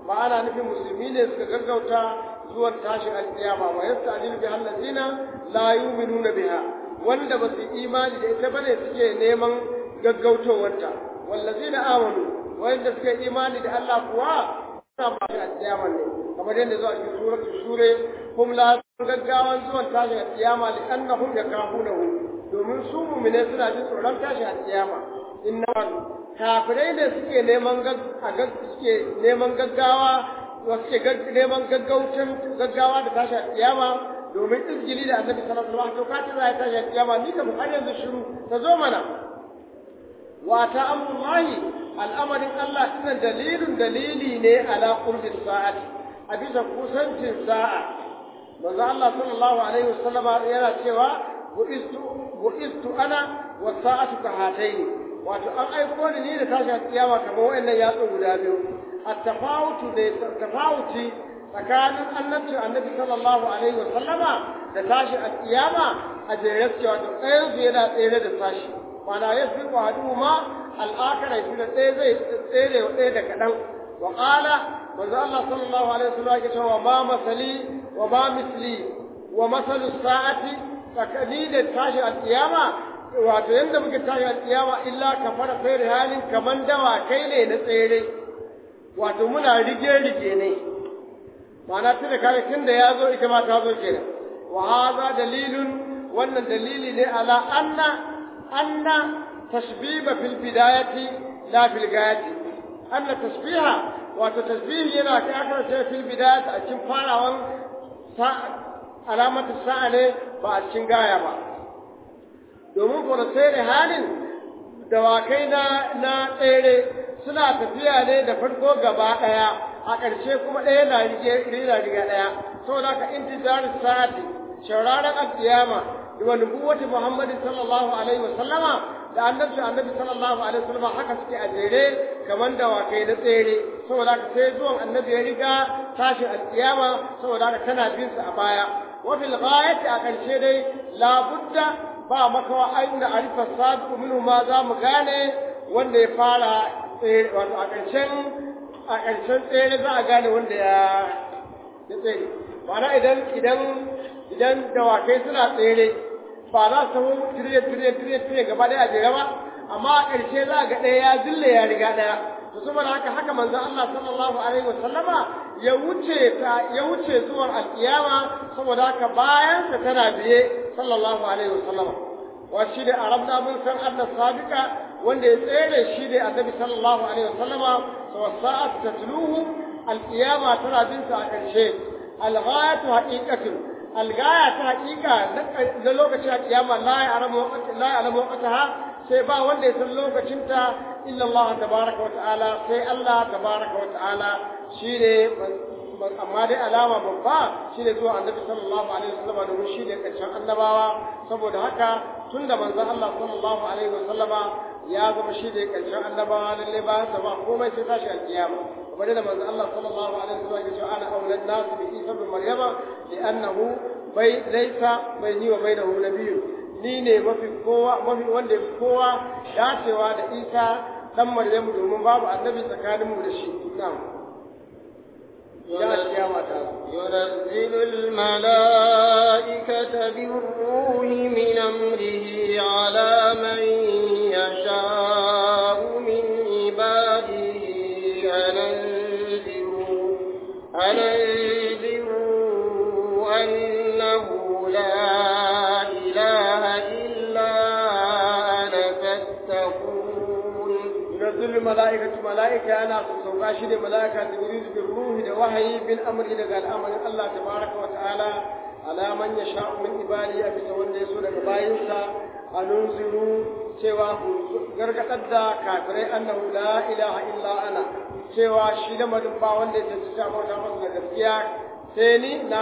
ba ana nufin musulmi ne suka gaggauta zuwan tashin alkiyama wa yasta'jilu bi allazina la yu'minuna biha wanda ba su imani da ita bane suke neman gaggautowarta wallazina amanu wanda suka imani da Allah kuwa suna ba shi alkiyama ne kamar yadda zuwa cikin suratul sure hum la gaggawan zuwan tashin alkiyama li annahum yakafunahu domin su mu'mine suna jin tsoron tashin alkiyama inna kafirai ne suke neman suke neman gaggawa suke neman gaggaucin gaggawa da tashi kiyama domin izgili da annabi sallallahu alaihi wasallam to kace za ta tashi kiyama ni kam har yanzu shiru ta zo mana wa ta amrullahi al'amarin Allah dinan dalilun dalili ne ala qurbis sa'ati a bisa kusancin sa'a manzo Allah sallallahu alaihi wasallam yana cewa bu'istu bu'istu ana wa sa'atu ka hataini wato an aiko ni ni da tashi kiyama kamar wayannan yatsu guda biyu at-tafawutu da tafawuti tsakanin annabci annabi sallallahu alaihi wa sallama da tashi kiyama a jere suke wato ɗayan su yana tsere da tashi mana ya fi wadu ma al'akara shi da ɗaya zai tsere wa ɗaya da kaɗan wa ƙala manzo Allah sallallahu alaihi wa sallam ya ce wa ma masali wa ma misli wa masalu sa'ati tsakani da tashi kiyama wato yanda muke tashi a kiyama illa ka fara fere halin kaman dawa kai ne na tsere wato muna rige rige ne ma'ana tunda kare tunda ya zo ita ma ta zo kenan wa hadha dalilun wannan dalili ne ala anna anna tashbiba fil bidayati la fil gayati anna tashbiha wato tashbihi yana kai aka ce fil bidayati a cikin farawan alamatu sa'a ne ba a cikin gaya ba domin kuma tsere halin dawakai na na tsere suna tafiya ne da farko gaba daya a ƙarshe kuma ɗaya na rige rina riga daya saboda ka intizar sa'ati shauraron alkiyama da wa nubuwati muhammadin sallallahu alaihi wasallama da annabi annabi sallallahu alaihi wasallama haka suke a jere kamar dawakai na tsere saboda ka sai zuwan annabi ya riga tashi alkiyama saboda ka tana bin su a baya wa fil ghayati a ƙarshe dai labudda ba makawa aina arifa sadu minhu ma za mu gane wanda ya fara tsere wato a ƙarshen a ƙarshen tsere za a gane wanda ya ya tsere ma'ana idan idan idan dawakai suna tsere ba za su samu tiriye tiriye tiriye tiriye gaba ɗaya a jere ba amma a ƙarshe za a ga ɗaya ya zille ya riga ɗaya to saboda haka haka manzon Allah sallallahu alaihi wa sallama ya wuce ta ya wuce zuwan alkiyama saboda haka bayan sa tana biye sallallahu alaihi wa sallama wa shi da arabna mun san anna sabiqa wanda ya tsere shi da annabi sallallahu alaihi wa sallama wa sa'at tatluhu alkiyama tana bin sa a ƙarshe alghayatu haqiqatun algaya ta haqiqa na lokacin alkiyama la ya'lamu la ya'lamu waqtaha sai ba wanda ya san lokacinta illa Allah tabaraka wa ta'ala sai Allah tabaraka wa ta'ala shine amma dai alama babba shine zuwa annabi sallallahu alaihi wasallam domin shine karshen annabawa saboda haka tunda manzon Allah sallallahu alaihi wasallama ya zama shine karshen annabawa lalle ba sa ba komai sai tashi alkiyama kamar da manzon Allah sallallahu alaihi wasallam ya ce ana aulad nas bi Isa bin Maryama li'annahu bai laysa bayni wa bainahu nabiyyun ni ne mafi kowa mafi wanda ya kowa dacewa da Isa dan Maryamu domin babu annabi tsakaninmu da shi na'am ينزل الملائكة بالروح من أمره على من يشاء من عباده أننذروا أننذروا أنه لا إله إلا أنا فاتقون ينزل الملائكة ملائكة أنا سوقا شيء ملائكة تريد بالروح ده وحي بالأمر إلى قال أمر الله تبارك وتعالى على من يشاء من عباده أبي سوان يسوع daga bayinsa anunziru cewa ku gargadar da kafirai annahu la ilaha illa ana cewa shi da madin ba wanda ya tsaya bauta masa da gaskiya sai ni na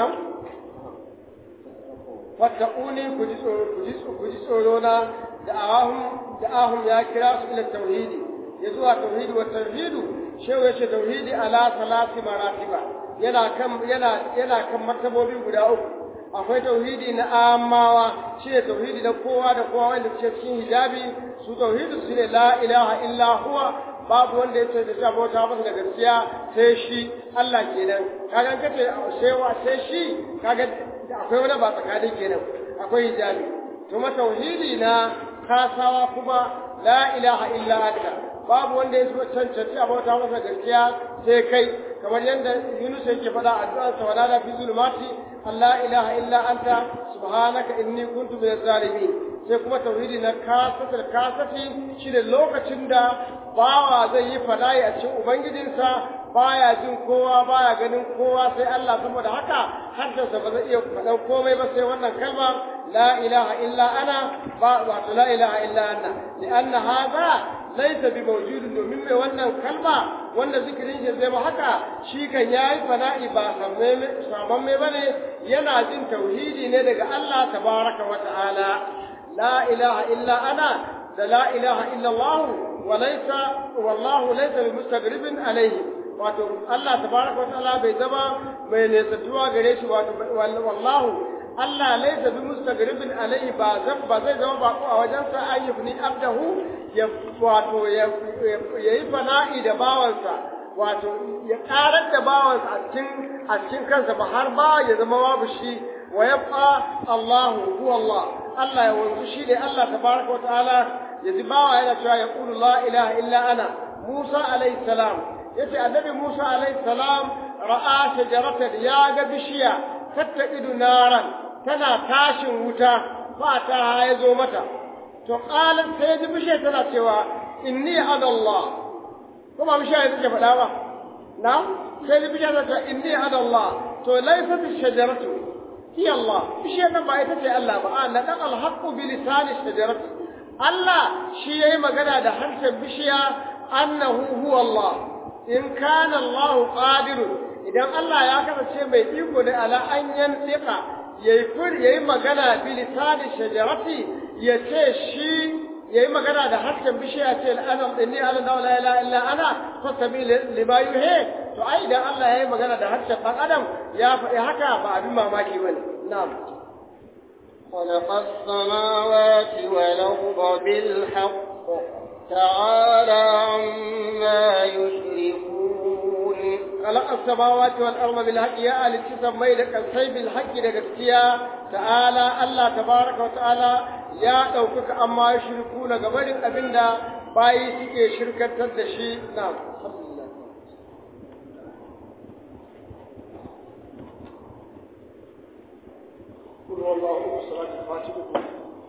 fattaquni ku ji tsoro ku ji ku ji tsoro na da ahum da ahum ya kira su ila tauhidi ya zuwa tauhidi wa tauhidu shehu ya ce tauhidi ala salati maratiba yana kan yana yana kan martabobi guda uku akwai tauhidi na amawa shine tauhidi na kowa da kowa wanda ke cikin hijabi su tauhidi su ne la ilaha illa huwa babu wanda ya ce da bauta masa da gaskiya sai shi Allah kenan kaga kace sai wa sai shi kaga akwai wani ba tsakanin kenan akwai hijabi kuma tauhidi na kasawa kuma la ilaha illa anta babu wanda ya cancanci a bauta masa gaskiya sai kai kamar yadda Yunus yake faɗa addu'ar sa wala da fi zulmati Allah ilaha illa anta subhanaka inni kuntu minaz zalimin sai kuma tauhidi na kasatul kasati shi da lokacin da bawa zai yi fada'i a cikin ubangijinsa baya jin kowa baya ganin kowa sai Allah saboda haka haddarsa ba zai iya faɗan komai ba sai wannan kalma la ilaha illa ana ba wato la ilaha illa anna li'anna hadha laysa bi mawjudin domin mai wannan kalma wanda zikirin shi zai ba haka shi kan yayi fada'i ba saman mai bane yana jin tauhidi ne daga Allah tabaraka wa ta'ala la ilaha illa ana da la ilaha illa Allah وليس والله ليس بمستغرب عليه wato Allah tabaraka wataala bai zama mai nesatuwa gare shi wato wallahu Allah laysa bi mustagribin alaihi ba zan ba zai zama bako a wajen sa ayyubni abdahu ya wato ya yi fana'i da bawansa wato ya karar da bawansa a cikin a cikin kansa ba har ba ya zama babu shi wa yabqa Allahu huwa Allah Allah ya wanzu shi ne Allah tabaraka wataala yanzu bawa yana cewa ya ƙulu la ilaha illa ana Musa alayhi salam yace annabi Musa alayhi salam ra'a shajaratan ya ga bishiya tattaqidu naran tana tashin wuta ba ta ya zo mata to qalat sai ji bishiya tana cewa inni ana Allah kuma bishiya ita ce faɗa ba na sai ji bishiya tana cewa inni ana Allah to laysat ash-shajaratu hiya Allah bishiya nan ba ita ce Allah ba a nadan al-haqqu bi lisani ash-shajarati Allah shi ya yi magana da harshen bishiya annahu huwa Allah in kana Allah qadirun idan Allah ya kasance mai iko ne ala an yantiqa yayi fur yayi magana bi lisani shajarati yace shi yayi magana da harshen bishiya ce ana inni ala la ilaha illa ana fastabi lima yuhi to ai idan Allah yayi magana da harshen dan adam ya faɗi haka ba abin mamaki bane na'am خلق السماوات والأرض بالحق تعالى عما يشركون خلق السماوات والأرض بالحق يا آل تسمي لك السيب بالحق لك تعالى الله تبارك وتعالى يا دوكك أما يشركون قبل أبندا باي سكي شركة تدشي نعم قل والله صلاة الفاتحة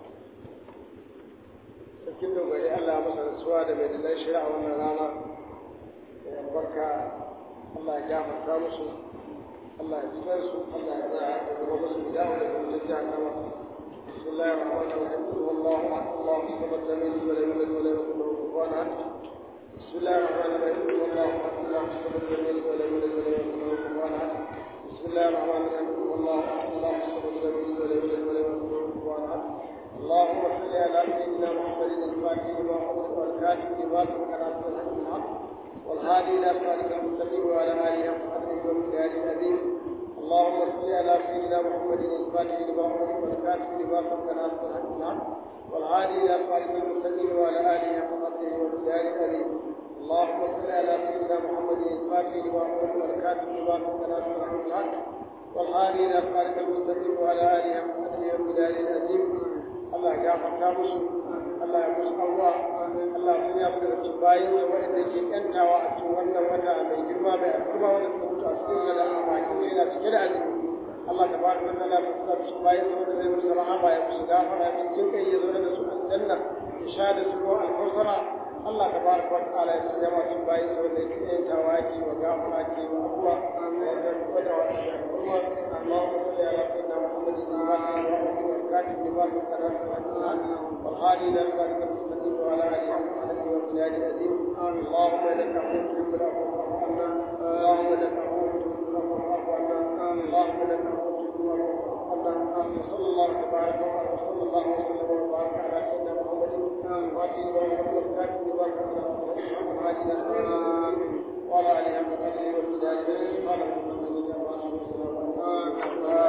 sarkin dogari Allah ya masa rasuwa da mai dalilai shari'a wannan rana da albarka Allah ya gafarta musu Allah ya jibar su Allah ya za a gaba musu da dawo da kuma jahannama بسم الله الرحمن الرحيم قل هو الله احد الله الصمد لم يلد ولم يولد ولم يكن له كفوا احد بسم الله الرحمن الرحيم قل هو الله احد الله الصمد لم يلد ولم يولد ولم يكن له كفوا احد بسم الله الرحمن الرحيم قل هو الله احد الله الصمد لم يلد ولم يولد ولم يكن له كفوا احد اللهم صل على سيدنا محمد الفاتح لما أمر والكاتب لما سبق ناصر الحق بالحق والهادي إلى صراطك المستقيم وعلى آله حق قدره ومقداره العظيم اللهم صل على سيدنا محمد الفاتح لما أمر والكاتب لما سبق ناصر الحق بالحق والهادي إلى صراطك المستقيم وعلى آله حق قدره ومقداره العظيم اللهم صل على سيدنا محمد الفاتح لما أمر والكاتب لما سبق ناصر الحق بالحق والهادي إلى صراطك المستقيم وعلى آله حق قدره ومقداره العظيم Allah ya gafarta musu Allah ya musu abuwa Allah ya sanya mu daga cikin bayin da wanda yake yantawa a cikin wannan wata mai girma mai alfarma wanda suka mutu a cikin da amfani da yana cike da azumi Allah ta ba ta Allah ta sa cikin bayin da wanda zai musu rahama ya musu gafara ya jin kai ya zo da su aljanna ya sha da su ruwan alkausara Allah ta ba ta ta'ala ya sanya mu cikin bayin da wanda yake yantawa yake wa gafara ke wa abuwa wanda wanda wanda اللهم صل على سيدنا محمد وعلى الكاتب لما في القناة والهادي الى صراطك المستقيم وعلى اله وصحبه وبلاد العظيم اللهم انك عفو تحب العفو فاعف عنا اللهم انك عفو تحب العفو فاعف عنا اللهم انك عفو تحب العفو فاعف عنا وصلى الله تبارك وصلى الله وسلم وبارك على سيدنا محمد وعلى اله والكاتب لما في القناة والهادي الى صراطك المستقيم وعلى اله وصحبه وبلاد العظيم قال محمد صلى الله عليه وسلم